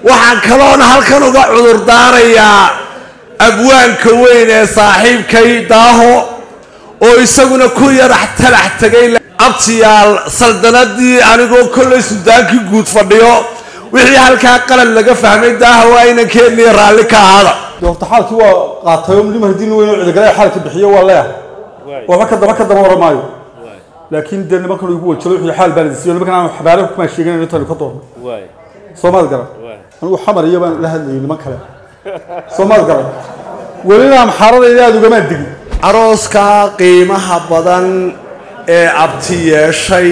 waxaan kaloona halkan uga cudur daarayaa abwaanka weyn ee saaxiibkay daaho oo isaguna ku yarax talax tegay abtiyaal saldanadii anigoo kollay sudaankii guud fadhiyo wixii halkaa qalad laga fahmay daaha waa inankeenii raalli ka ahaada horta xaalkii waa qaatay oo nima hadii weyn oo cidigalay xaalka bixiyo waa leeyahay waxba ka daba ka daba oran maayo laakiin dee nimankan igu wajalo wixii xaal baa la siiyey nimankan aan xabaare kuma sheegin intaan ka doorno soomaad garan anigu xamar iyo baan la hadlayay niman kale soomaad garan welina amxaaradayda aada ugamaa digin arooska qiimaha badan ee abti yeeshay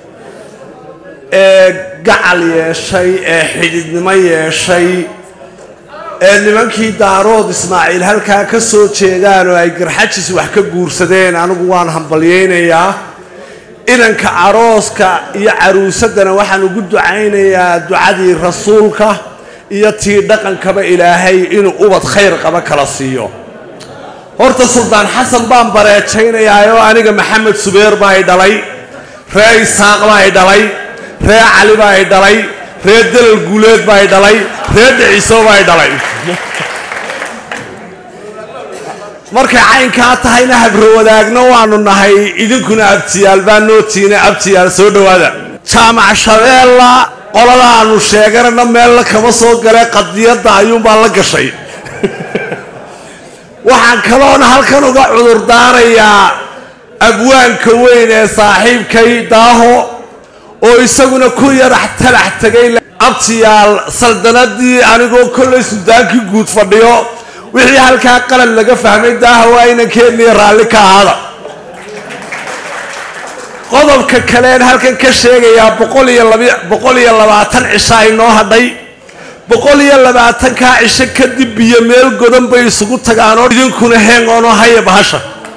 ee gacal yeeshay ee xididnimo yeeshay ee nimankii daarood ismaaciil halkaa ka soo jeedaan oo ay garxajis wax ka guursadeen anigu waan hambalyaynayaa inanka arooska iyo caruusaddana waxaan ugu ducaynayaa ducadii rasuulka iyo tii dhaqankaba ilaahay inuu ubad khayr qaba kala siiyo horta suldaan xasan baan bareejaynayaa oo aniga maxamed subeer baa i dhalay ree isaaq baa i dhalay ree cali baa i dhalay ree dalal guuleed baa i dhalay ree dhiciso baa i dhalay markay caynkaa tahayna habro wadaagno waanu nahay idinkuna abtiyaal baa nootiina abtiyaal soo dhowaada jaamac shabeella qoladaanu sheeganana meella kama soo gale qadiyadda ayuunbaa la gashay waxaan kaloona halkan uga cudur daarayaa abwaanka weyn ee saaxiibkay daaho oo isaguna ku yarax talax tegay abtiyaal saldanadii anigoo kollay sudaankii guud fadhiyo wixii halkaa qalad laga fahmay daaha waa inankeenii raalli ka ahaada qodobka kaleen halkan ka sheegayaa boqol iyo labaatan cisha inoo hadhay boqol iyo labaatankaa cisho kadib biyo meel godan bay isugu tagaanoo idinkuna heengoonoo haya bahasha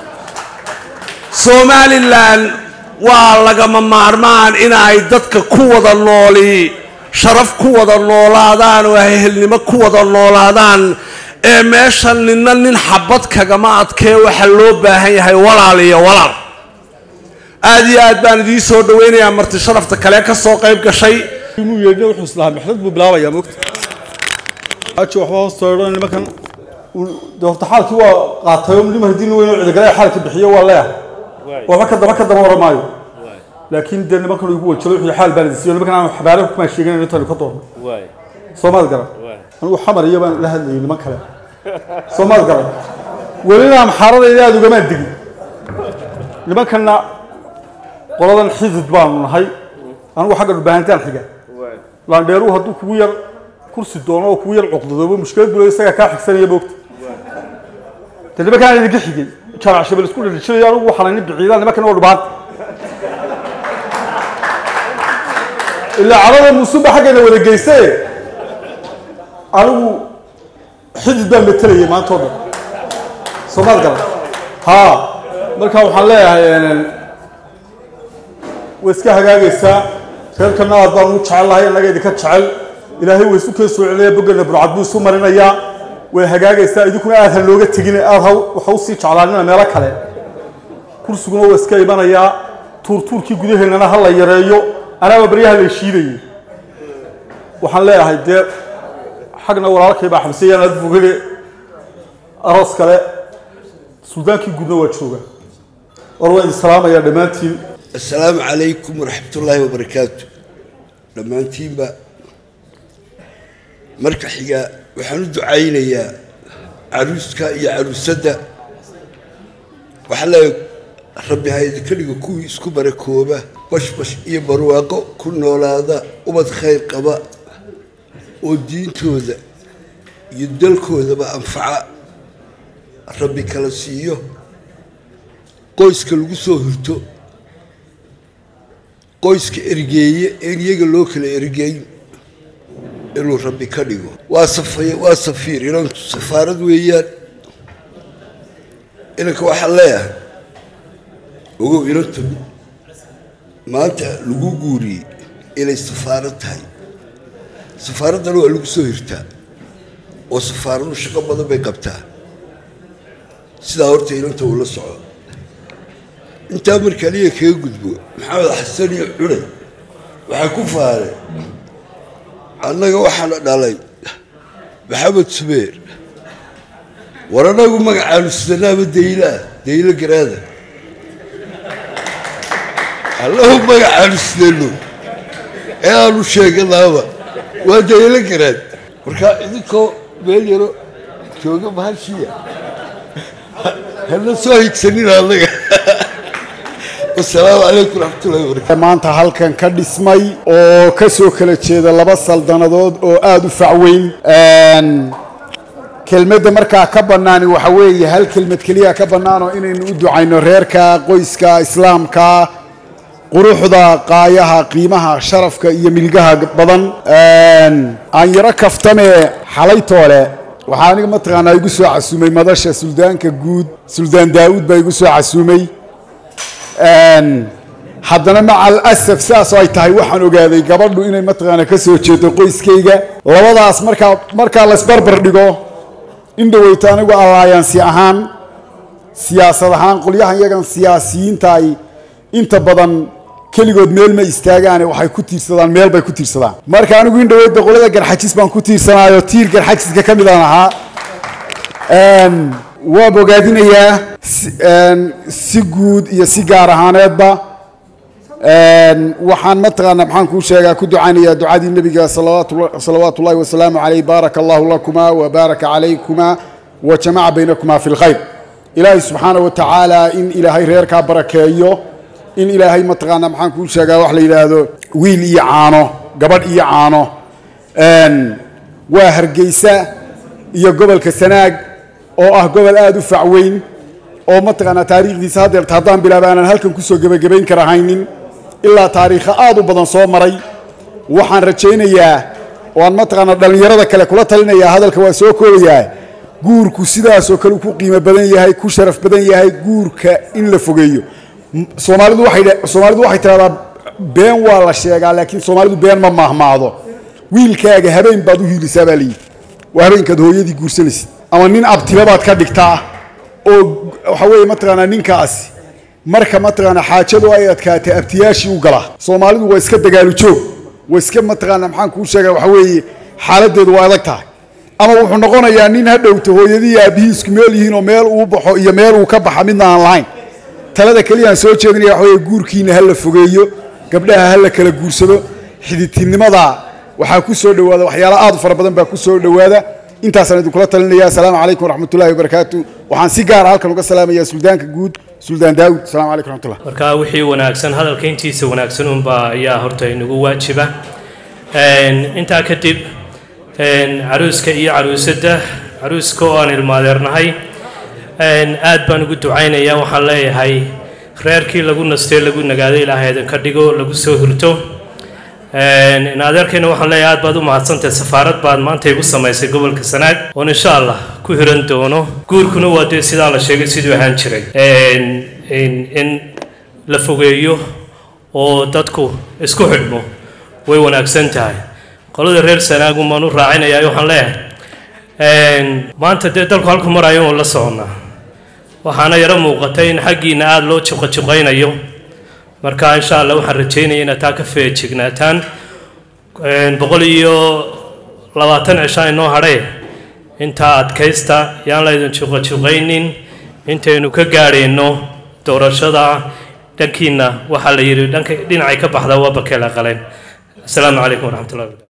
somalilan waa lagama maarmaan in ay dadka ku wada nooli sharaf ku wada noolaadaan oo ehelnimo ku wada noolaadaan ee meesha nina nin xabad kagama adkee waxaa loo baahan yahay walaal iyo walaal aada iyo aad baan idiin soo dhawaynayaa marti sharafta kale ka soo qayb gashay inuu yeedho wuxuu islahaa maxdad buu bilaabayaa moogta aji waxba hoosta odhan nimankan dee horta xaalkii waa qaatay oo nima hadii weyn oo cidigalay xaalka bixiyo waa leeyahay waxba ka daba ka daba oran maayo laakiin dee nimankan igu wajalo wixii xaal baa la siiyey nimankan aan xabaare kuma sheegin intaan ka doorno soomaad garan anigu xamar iyo baan la hadlayay niman kale soomaad garan welina amxaaradayda aada ugamaa digin nimankanna qoladan xidid baanu nahay anigu xagga dhubaahantaan xiga laandheeruhu hadduu kugu yar kursi doono oo kugu yar cuqdadoobo mushkilad bule isagaa kaa xigsanaya moogta de nimankaan idinka xigay jaamac shabel isku dhadhijinayo anigu waxaan nin biciidaan nimankan waa dhubaanta ilaa carada musuba xaggayna wada geyse anigu xidid baan matelayay maanta o dhan soomaad garan ha marka waxaan leeyahay way iska hagaagaysaa reerkana aad baan ugu jecel lahay innaga idinka jecel ilaahay way isu keen soo celinaya boggana burcad buu isu marinayaa way hagaagaysaa idinkuna aad ha looga tegin aad waxa usii jeclaanina meelo kale kursiguna waa iska imanayaa tuurtuurkii gudaheennana ha la yareeyo anaaba baryaha la shiidayay waxaan leeyahay dee xagna walaalkay baa xabsiyaan aad fogane aroos kale suldaankii guudna waa jooga war waan idin salaamayaa dhammaantiin assalaamu calaykum waraxmat ullaahi wabarakaatu dhammaantiinba marka xiga waxaan u ducaynayaa caruuska iyo caruusadda waxaa leeya rabbi ha idinka dhigo kuwii isku barakooba bashbash iyo barwaaqo ku noolaada ubad khayr qaba oo diintooda iyo dalkoodaba anfaca rabbi kala siiyo qoyska lagu soo hurto qoyska ergeeye een iyaga loo kala ergeyn inuu rabbi ka dhigo waa safay waa safiir inantu safaarad weeyaan inanka waxaan leeyahay ogow inantu maanta lagu guuriyey inay safaarad tahay safaaraddana waa lagu soo hirtaa oo safaaradu shaqo badan bay qabtaa sidaa horta inanta uu la soco intaa marka aniga kaga gudbo maxamed xasan iyo cunay waxaa ku faaray annaga waxaana dhalay maxamed subeer war anagu magacaanu sidanaaba daylaa daylo garaada allahu magacaanu sidano ee aanu sheeganaaba waa daylo garaad markaa idinkoo meel yaro jooga mahashiya hana soo higsanin anaga wasalaamu calaykum raxmatullahi wabarakatu maanta halkan ka dhismay oo ka soo kala jeeda laba saldanadood oo aada u facweyn kelmadda markaa ka bannaani waxa weeye hal kelmad keliya ka bannaanoo inaynu u ducayno reerka qoyska islaamka quruxda qaayaha qiimaha sharafka iyo milgaha badan aan yaro kaftame xalaytoole waxaa aniga mataqaanaa igu soo casuumay madasha suldaanka guud suldaan daa'uud baa igu soo casuumay haddana maca alasaf sidaasoo ay tahay waxaan ogaaday gabadhu inay mataqaanaa ka soo jeedo qoyskayga labadaas markaa markaa laysbarbar dhigo in dhaweyto anigu allaayansi ahaan siyaasad ahaan qolyahan yagan siyaasiyiinta ay inta badan keligood meel ma istaagaane waxay ku tiirsadaan meel bay ku tiirsadaan marka anigu in dhaweydda qolada garxajis baan ku tiirsanaayo tiir garxajiska ka midaan ahaa waa bogaadinayaa si guud iyo si gaar ahaaneedba waxaan mataqaana maxaan kuu sheegaa ku ducaynayaa ducadii nebiga salawaatu ullahi wasalaamu caleyh baaraka allahu lakuma wa baaraka calaykumaa wa jamaca baynakumaa fi lkhayr ilaahay subxaana wa tacaala in ilaahay reerkaa barakeeyo in ilaahay mataqaana maxaan kuu sheegaa wax la yidhaahdo wiil iyo caano gabadh iyo caano waa hargeysa iyo gobolka sanaag oo ah gobol aada u facweyn oo mataqaanaa taariikhdiisa haddeerta haddaan bilaaba aanan halkan kusoo gebagabayn karahaynin ilaa taariikha aada u badan soo maray waxaan rajaynayaa oo aan mataqaanaa dhallinyarada kale kula talinayaa hadalka waa soo koobayaa guurku sidaasoo kale ku qiimo badan yahay ku sharaf badan yahay guurka in la fogeeyo soomaalidu waxay soomaalidu waxay tidhahdaa been waa la sheegaa laakiin soomaalidu been ma maahmaado wiilkaaga habeen baad u hiilisaa baa layidhi waa habeenkaad hooyadii guursanaysid ama nin abtilabaad ka dhigtaa oo waxa weeye mataqaanaa ninkaasi marka mataqaanaa xaajadu ay adkaatay abtiyaashii u gala soomaalidu waa iska dagaalu joog waa iska mataqaanaa maxaan kuu sheegaa waxa weeye xaaladdeedu waa adag tahay ama wuxuu noqonayaa nin ha dhowto hooyadii aabihii isku meel yihiin oo meel uu baxo iyo meel uu ka baxa midna aan lahayn talada keliya aan soo jeedinaya waxa weeye guurkiina ha la fogeeyo gabdhaha ha la kala guursado xididtinimada waxaa ku soo dhowaada waxyaala aad u fara badan baa ku soo dhowaada intaasaan idinkula talinaya asalaamu calaykum waraxmatullahi wabarakaatu waxaan si gaara halkan uga salaamayaa suldaanka guud suldaan daawud asalamu calaykum raxmatullah marka wixii wanaagsan hadalka intiisa wanaagsan unbaa ayaa horta inagu waajiba intaa kadib caruuska iyo caruusadda caruuska oo aan ilmaadeernahay aad baan ugu ducaynayaa waxaan leeyahay reerkii lagu nastee lagu nagaaday ilaahay idinka dhigo lagu soo hurto adeerkayna waxaan leeyahay aad baad u mahadsantahay safaarad baad maanta igu samaysay gobolka sanaag oon insha allah ku hiran doono guurkuna waa dee sidaa la sheegay siduu ahaan jiray in la fogeeyo oo dadku isku xidhmo way wanaagsan tahay qolada reer sanaagun baan u raacinayaa waxaan leeyahay maanta dee dalku halku marayo oon la soconnaa waxaana yaro muuqatay in xaggiina aada loo juqajuqaynayo marka insha allah waxaan rajaynaya inaad taa ka feejignaataan boqol iyo labaatan cishaa inoo hadhay intaa adkaysta yaan laydin juqajuqaynin intaynu ka gaadhayno doorashada dhankiina waxaa la yidhi dhanka dhinacay ka baxdaa waa bakeela qaleen asalaamu calaykum waraxmatullahi